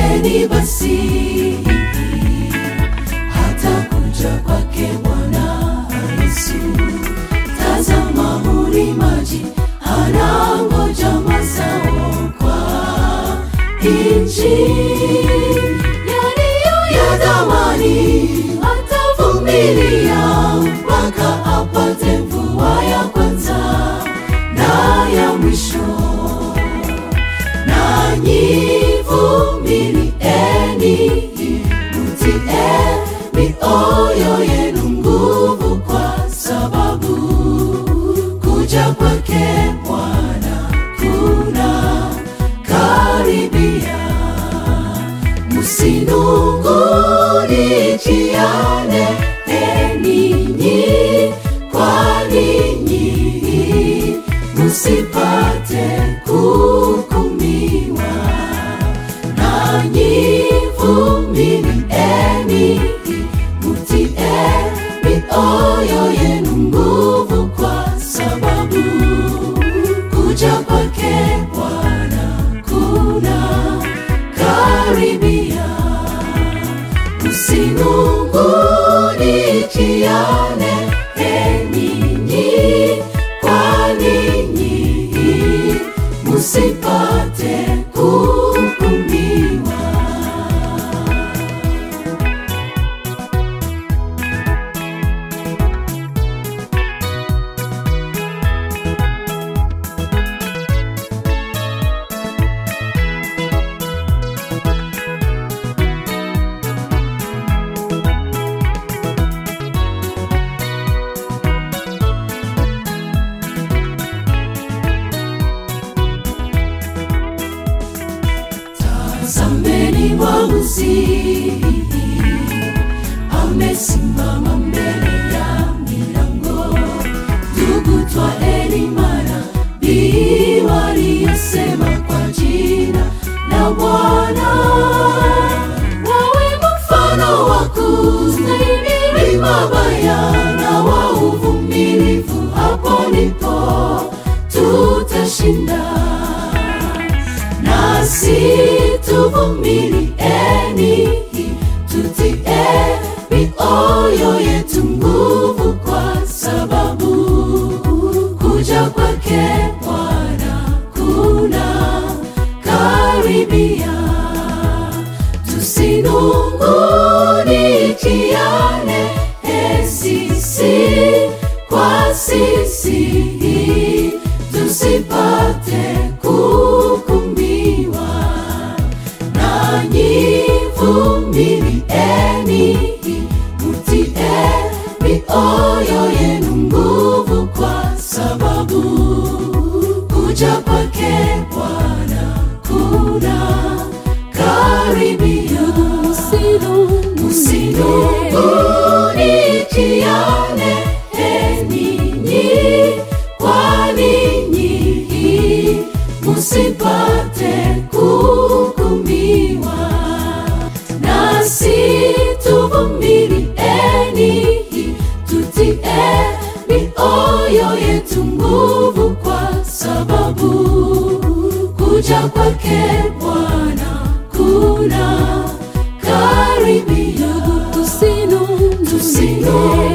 Tuvumilieni basi hata kuja kwake Bwana Yesu. Tazama ulimaji anangoja mazao kwa nchi yaliyo ya thamani, atavumilia mpaka apate mvua ya kwanza na ya mwisho nanyi vumilieni, mtie mioyo yenu nguvu, kwa sababu kuja kwake Bwana kuna karibia. Msinungunikiane eninyi kwa ninyi, msipate kuhukumiwa. Nanyi vumilieni, mtie mioyo yenu nguvu, kwa sababu kuja kwake Bwana kuna karibia. Msinungunikiane eninyi kwa ninyi, musipate kuhukumiwa. Tazameni mwamuzi amesimama mbele ya milango. Ndugu, twaeni manabii waliyosema kwa jina la Bwana, wawe mfano wa kustahimili mabaya na wa uvumilivu. Hapo ndipo tutashinda nasi tuvumilieni, tutie mioyo yetu nguvu, kwa sababu kuja kwake Bwana kuna karibia. Tusinungunikiane e sisi kwa sisi, tusipate kuhukumiwa. Nanyi vumilieni, mtie mioyo yenu nguvu, kwa sababu kuja kwake Bwana kuna karibia. Msinungunikiane eninyi kwa ninyi, musipate kuhukumiwa. Nasi tuvumilieni, tutie mioyo yetu nguvu, kwa sababu kuja kwake Bwana kuna karibia. Tusinungunikiane